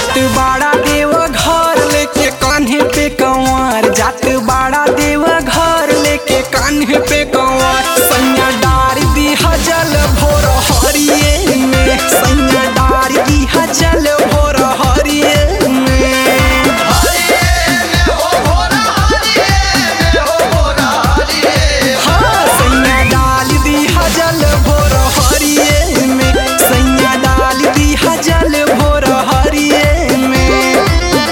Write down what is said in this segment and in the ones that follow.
जात बाड़ा देव घर लेके कान्हे पे कंवर जात बाड़ा देव घर लेके कान्हे पे कंवर सैया डार दी हजल भोर हरिये में सैया डार दी हजल भोर हरिये में हाँ सैया डाल दी हजल भोर हरिये में सैया डाल दी हजल भोर हरिये में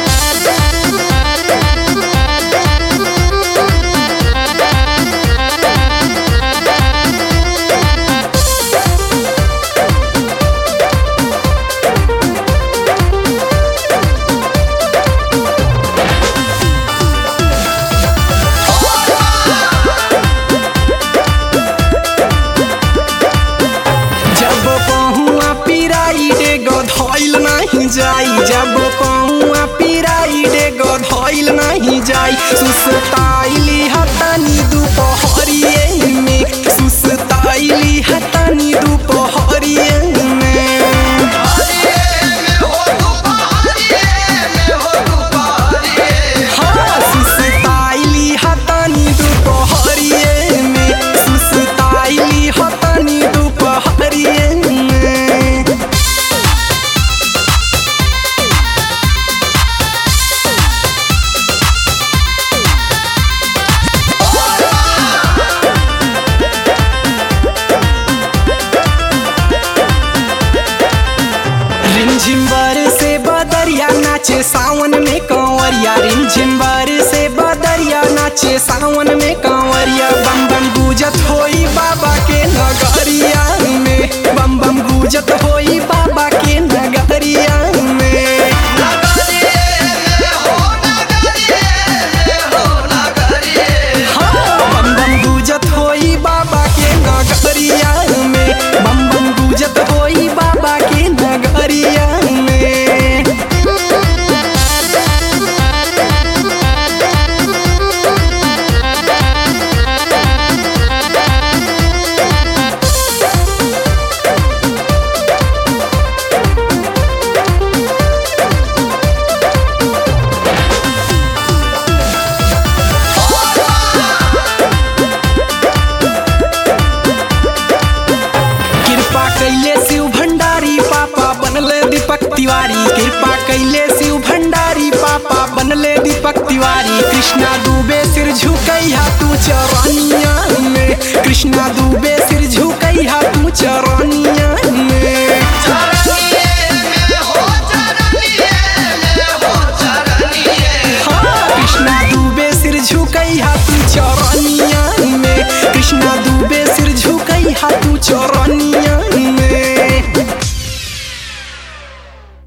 जब पहुआ पिराई डे गधइल नहीं जाई जब पहुआ पिराई डे गधइल नहीं जाई सुसताइली हतनी दुपहरिये में सुसताइली हतनी दुपहरिये में हाँ सुसताइली हतनी दुपहरिये में सुसताइली हतनी दुपहरिये में रिमझिम से बदरिया नाचे सावन में कंवरिया रिमझिम से बदरिया नाचे सावन में कंवरिया बम बम गुजत होई बाबा के नगरिया में बम बम गुजत होई बाबा के नगरिया में हाँ, बम बम गुजत होई बाबा के नगरिया में बम बम गुजत होई बाबा के नगरिया में कृपा कैले शिव भंडारी पापा बनले दीपक तिवारी कृपा कैले शिव भंडारी पापा बनले दीपक तिवारी कृष्णा दुबे सिर झुकैया तू चरनिया में कृष्णा दुबे सिर झुकैया तू चर